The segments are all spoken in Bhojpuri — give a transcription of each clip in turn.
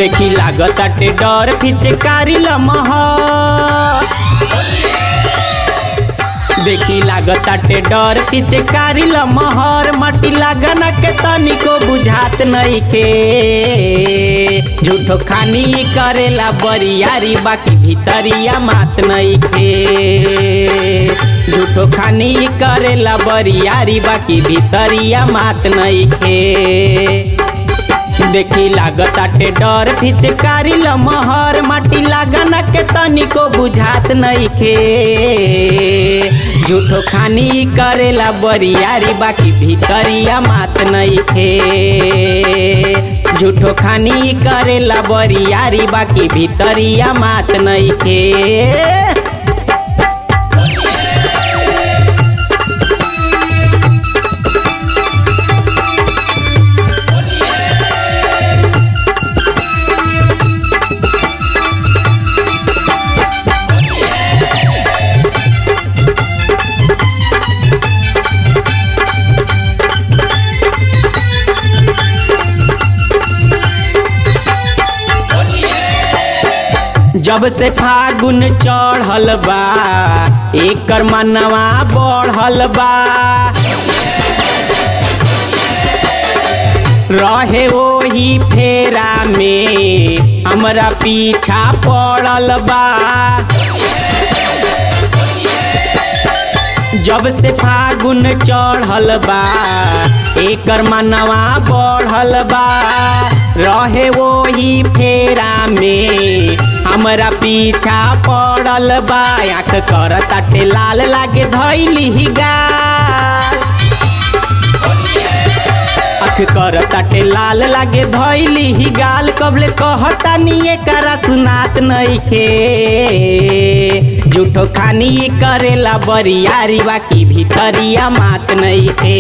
देखी लागताटे डर फिचकारी लमह देखी लागताटे डर पिचकारी लमहर मटी लागना के तनिको बुझात नइखे झूठो खानी करेला बरियारी बाकी भीतरिया मात नइखे झूठो खानी करेला बरियारी बाकी भीतरिया मात नइखे देखी लागताटे डर फिचकारी लमहर माटी लागना के तनिको बुझात नइखे झूठो खानी करेला बरियारी बाकी भीतरिया मात नइखे झूठो खानी करेला बरियारी बाकी भीतरिया मात नइखे जब से फागुन चढ़ल बा एकर मनवा बढ़ल बा रहे ओही फेरा में हमरा पीछा पड़ल बा जब से फागुन चढ़ल बा एकर मनवा बढ़ल बा रहे वही फेरा में हमरा पीछा पड़ल बा आँख कर ताटे लाल लागे धैली गाल आँख कर ताटे लाल लागे धैली ही गाल कबले कहता निये करा सुनात नइखे झूठो खानी करेला बरियारी बाकी भीतरिया मात नइखे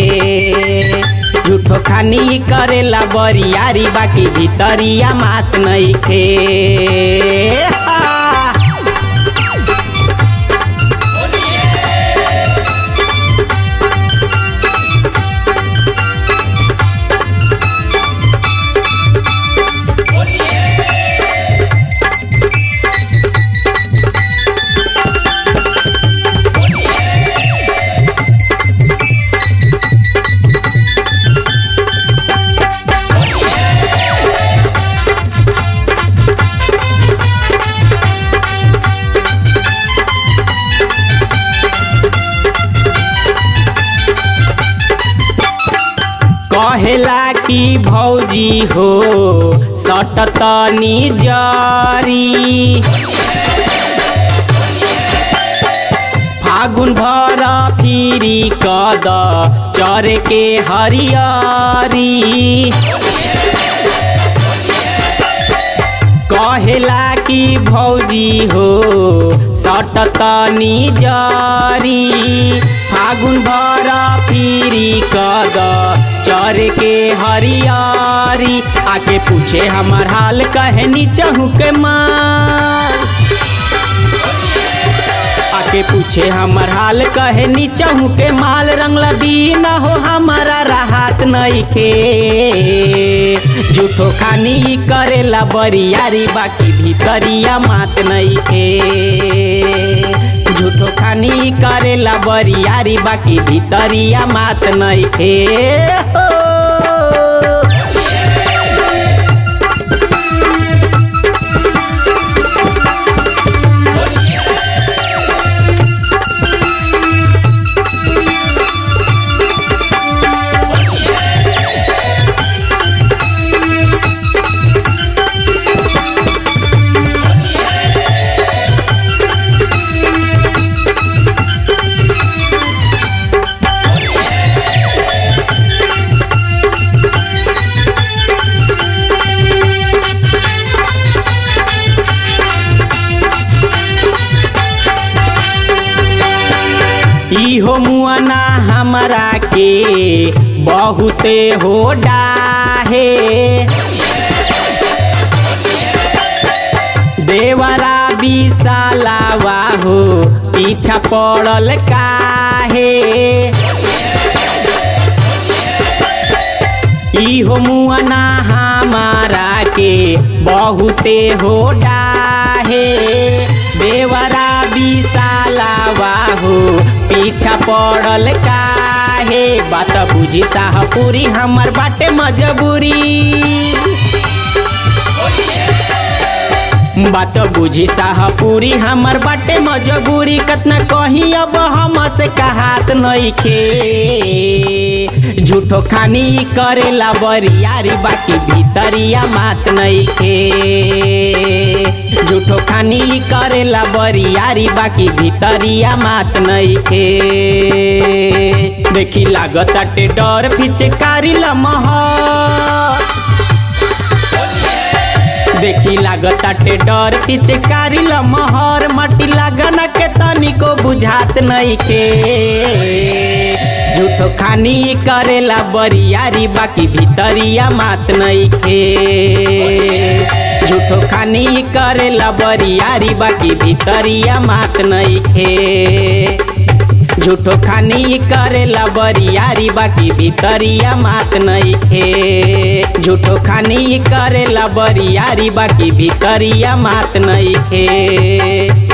झूठो खानी करेला बरियारी बाकी भीतरिया मात नइखे आ। कहेला कि भौजी हो सट तनी जरी फागुन भर फिरी कद चर के हरियरी कहेला कि भौजी हो सट तनी जरी फागुन भर फिरी कद चर के हरियारी आके पूछे हमर हाल कहनी चहु के मार आके पूछे हमर हाल कहे नीचहू के माल रंगला दीन हो हमारा राहत नइखे झूठो खानी करेला बरियारी बाकी भीतरिया मात नइखे झूठो खानी करेला बरियारी बाकी भीतरिया मात नइखे हो इहो मुआना हमरा के बहुते हो डाहे देवरा विशालावा हो पीछा पड़ल काहे इहो मुआना हमारा के बहुते हो डाहे देवरा विशाला बाहू पीछा पड़ल काहे बात बुझी साहपुरी हमर बाटे मजबूरी बात बुझी साहपुरी हमर बाटे मजबूरी कतना कहीं अब हम से कहात नइखे झूठो खानी करेला बरियारी बाकी भीतरिया मात नइखे झूठो खानी करेला बरियारी बाकी भीतरिया मात नइखे देखी लागताटे डर फिचकारी लमहर देखी लागताटे डर पिचकारी लमहर मटी लागन के तनिको बुझात नइखे झूठो खानी करेला बरियारी बाकी भीतरिया मात नइखे झूठो खानी करेला बरियारी बाकी भीतरिया मात नइखे झूठो खानी करेला बरियारी बाकी भीतरिया मात नइखे झूठो खानी करेला बरियारी बाकी भीतरिया मात नइखे